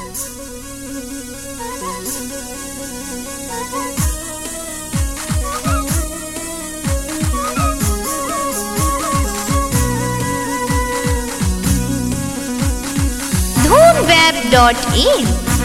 www.in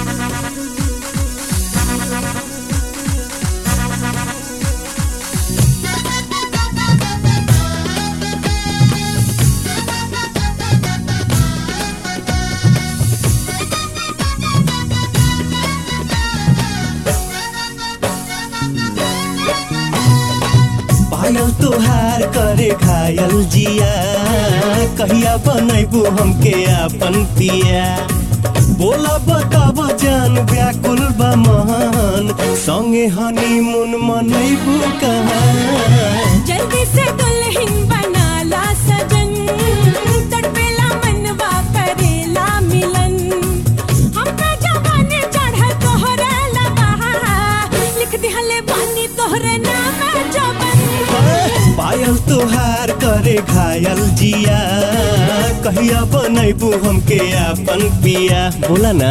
पायल तोहार करे घायल जिया कहिया बनैबू हमके अपन पिया बोला बताब जान व्याकुल बा महान संगे हनीमून मनैबू कहाँ जल्दी से दुल्हन बनाला सजन तड़पेला मनवा करेला मिलन हमरा जवानी चढ़ तोहरा लगा लिख दिहले बानी तोहरे नाम जबन पायल तोहार करे घायल जिया कहिया बनैबू हमके अपन पिया बोला ना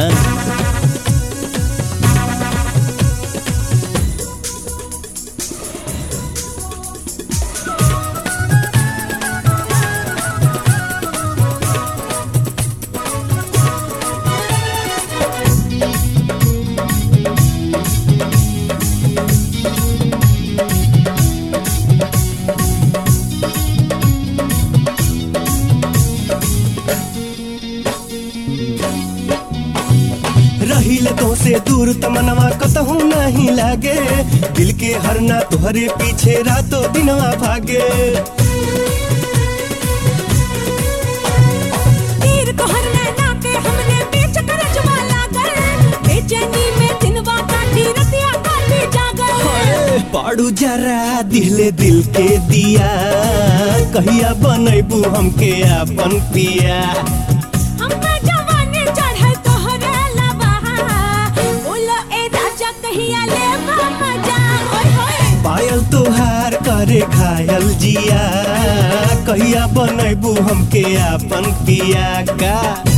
रहिले तो से दूर तमनवा कतहू नहीं लागे दिल के हरना तुहरे पीछे रातों दिनवा भागे तीर तोहर नैना के हमने बीच कर जुआ लागल बेचैनी में दिनवा काटी रतिया काटी जागल पाड़ू जरा दिले दिल के दिया कहिया बनैबू हमके अपन पिया हमरा जवानी चढ़ तोहरे लबा बोलो ए राजा कहिया ले मजा ओए होए पायल तोहार करे घायल जिया कहिया बनैबू हमके अपन पिया का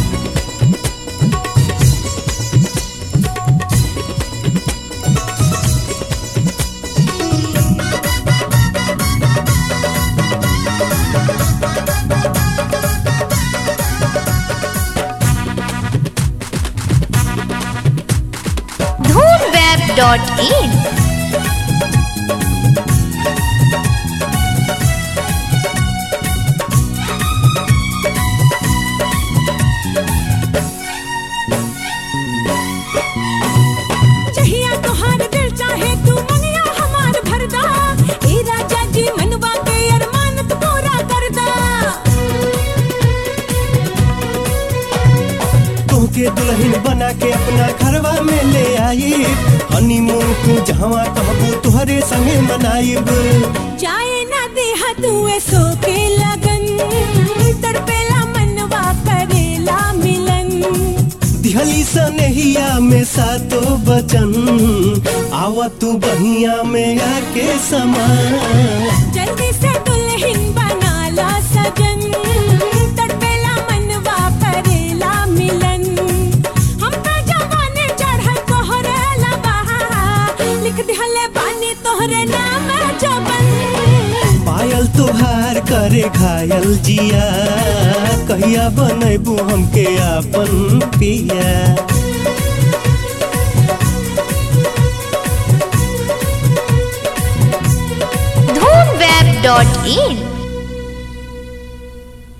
dhoonweb.in जहिया तोहार दिल चाहे तू मनिया हमार भरदा ए राजा जी मनवा के अरमान तू पूरा करदा तोहके दुल्हन बना के अपना घरवा में ले आई हनीमून तू जहवा कहबू तुहरे संगे मनाइब जाए ना देहा तू सो के लगन तड़पेला मनवा करेला मिलन दिहली सनहिया में सातो बचन आवा तू बहिया में आके समा जल्दी से दुल्हन बनाला सजन तड़पेला मनवा करेला मिलन हमरा जवानी चढ़ तोहरे लबा लिख दिहले बानी तोहरे नाम जबन पायल तोहार करे घायल जिया कहिया बनैबू हमके अपन पिया dhoonweb.in